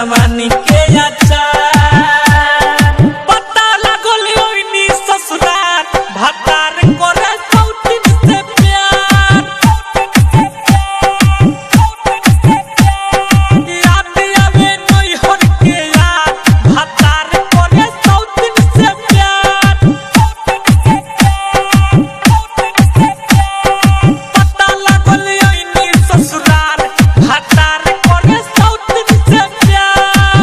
जवानी के अचार पता लागल ओइनी ससुरार भतार करे सौतिन से प्यार याद आवे नैहर के यार भतार करे सौतिन से प्यार पता लागल ओइनी ससुरार भतार करे सौतिन से प्यार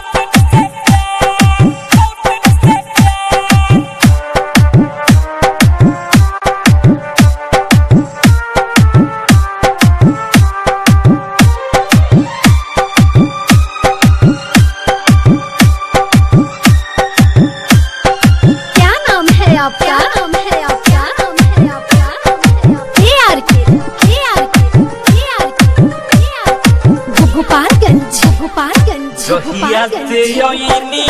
क्या नाम है आपका क्या नाम है आपका क्या नाम है आपका ए आर के ए आर के ए आर के गोपालगंज गोपालगंज जहिया से गोपालगंज यइनी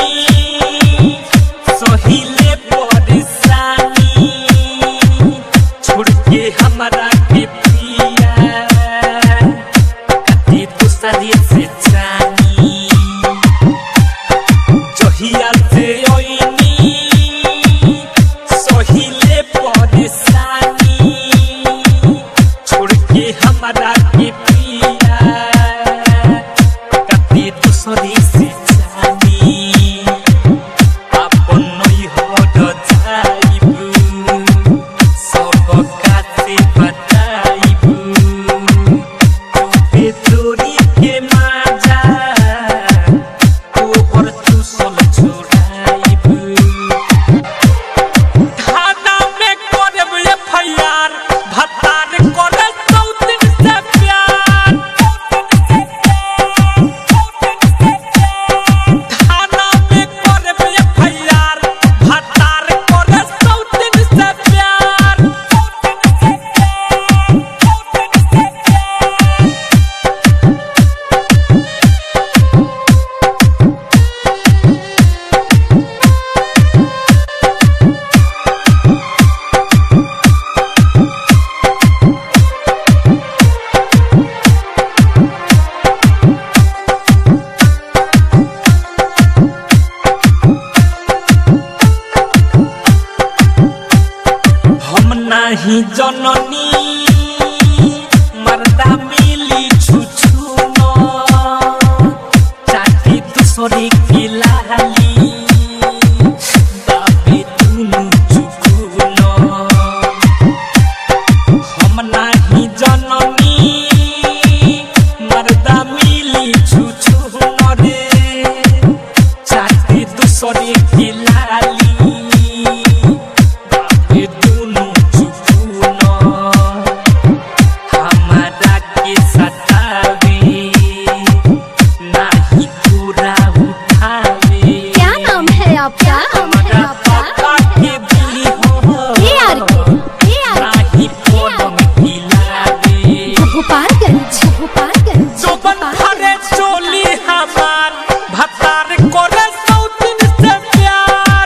सहिले परेशानी छोड़ के हमरा के पिया कति दूसरे से जानी जहिया से यइनी सहिले परेशानी छोड़ के हमरा के पिया कति दूसरे से जानी अपन नैहर जाइबू सब कासे बताइबू तोरे चोरी के माजा तोहर चूसल छोड़ाइबू थाना में करब एफआईआर भतार करे सौतिन से प्यार थाना में करब एफआईआर भतार करे सौतिन से प्यार हम नाही जननी मर्दा मिली छुछु न चाटी दूसरे के लाली बाबे तुनु चुकु न हम नाही जननी मर्दा मिली छुछु न रे चाटी दूसरे के लाली बाबे दुनु चुकुन हमारा के सतावे नाही पूरा उठावे क्या नाम है आपका क्या नाम है हमरा आपका पता के दी हो ए आर के ए आर नाही पलंग हिलावे गोपालगंज गोपालगंज चौबन भरे चोली हमार भतार करे सौतिन से प्यार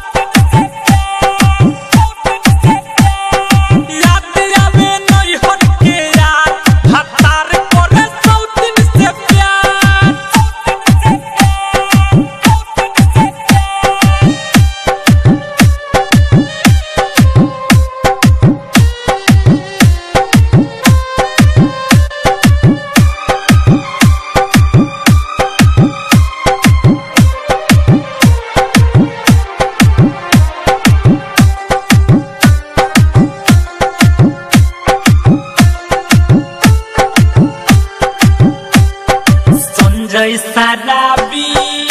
याद आवे नैहर के यार भतार करे सौतिन से प्यार संजय सराबी